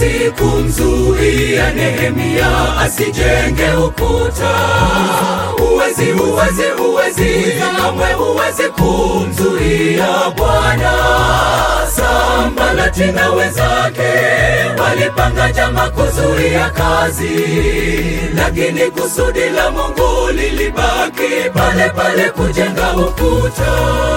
huwezi kumzuia Nehemia asijenge ukuta. Huwezi, huwezi, huwezi, kamwe huwezi kumzuia Bwana. Sambalati na wenzake walipanga njama kuzuia kazi, lakini kusudi la Mungu lilibaki pale pale, kujenga ukuta.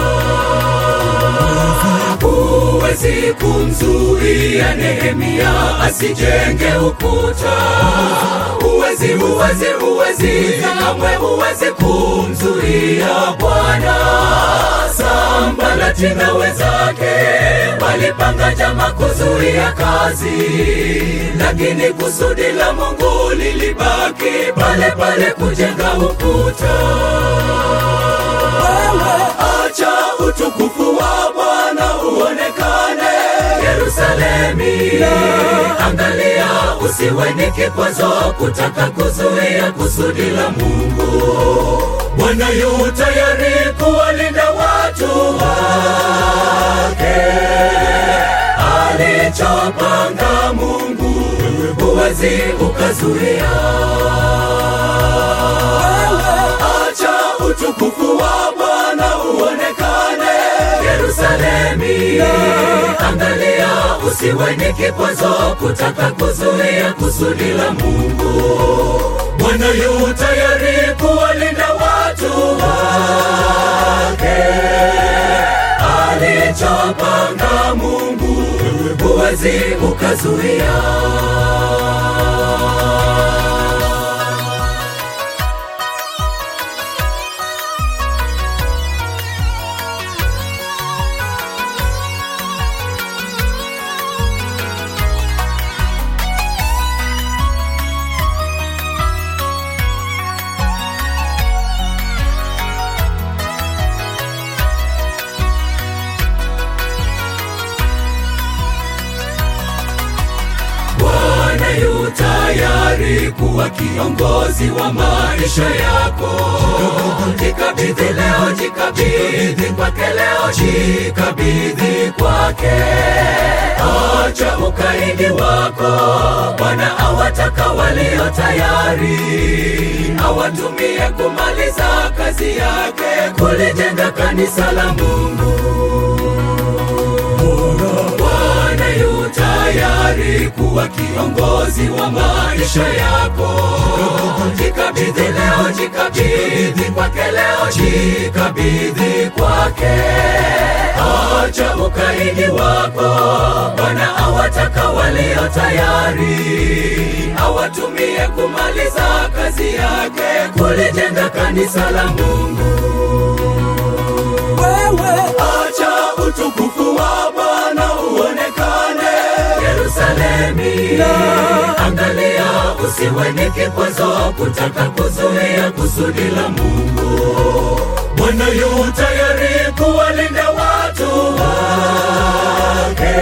Huwezi kumzuia Nehemia asijenge ukuta. Huwezi, huwezi, huwezi, kamwe huwezi kumzuia Bwana. Sambalati na wenzake walipanga njama kuzuia kazi, lakini kusudi la Mungu lilibaki pale pale, kujenga ukuta. Acha utukufu wa Bwana uonekane Yerusalemi. Angalia, usiwe ni kikwazo kutaka kuzuia kusudi la Mungu. Bwana yu tayari kuwalinda watu wake. Alichopanga Mungu huwezi ukazuia. Acha utukufu wa Bwana uonekane Yerusalemi. Angalia, usiwe ni kikwazo kutaka kuzuia kusudi la Mungu. Bwana yu tayari kuwalinda watu wake. Alichopanga Mungu huwezi ukazuia. Bwana yu tayari kuwa kiongozi wa maisha yako. Jikabidhi leo, jikabidhi kwake leo, jikabidhi kwake. Acha ukaidi wako, Bwana awataka walio tayari, awatumie kumaliza kazi yake, kulijenga kanisa la Mungu. Bwana yu tayari kuwa kiongozi wa maisha yako. Jikabidhi leo, jikabidhi kwake leo, jikabidhi kwake. Acha ukaidi wako, Bwana awataka walio tayari, awatumie kumaliza kazi yake, kulijenga kanisa la Mungu. Acha utukufu wa Bwana uonekane Yerusalemi. Angalia, usiwe ni kikwazo kutaka kuzuia kusudi la Mungu. Bwana yu tayari kuwalinda watu wake.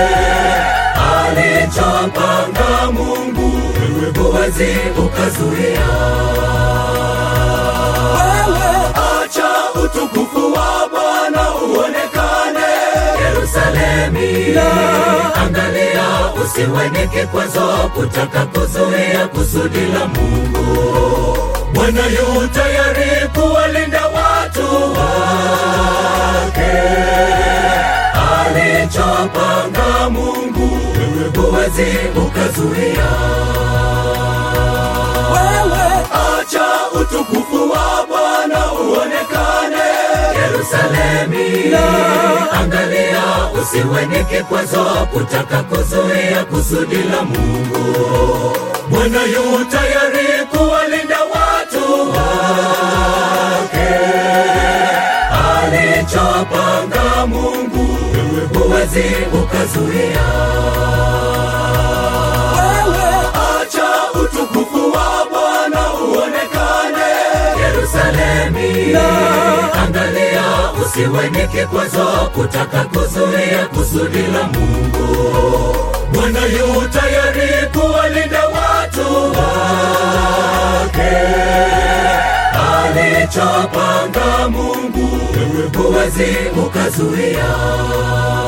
Alichopanga Mungu huwezi ukazuia. Acha utukufu wa Bwana uonekane Yerusalemi. Angalia, usiwe ni kikwazo kutaka kuzuia kusudi la Mungu. Bwana yu tayari kuwalinda watu wake. Alichopanga Mungu huwezi ukazuia. Acha utukufu wa Bwana uonekane Yerusalemi. Angalia, usiwe ni kikwazo kutaka kuzuia kusudi la Mungu. Bwana yu tayari kuwalinda watu wake. Alichopanga Mungu huwezi ukazuia. Acha utukufu wa Bwana uonekane Yerusalemi. Angalia, usiwe ni kikwazo kutaka kuzuia kusudi la Mungu. Bwana yu tayari kuwalinda watu wake. Alichopanga Mungu huwezi ukazuia.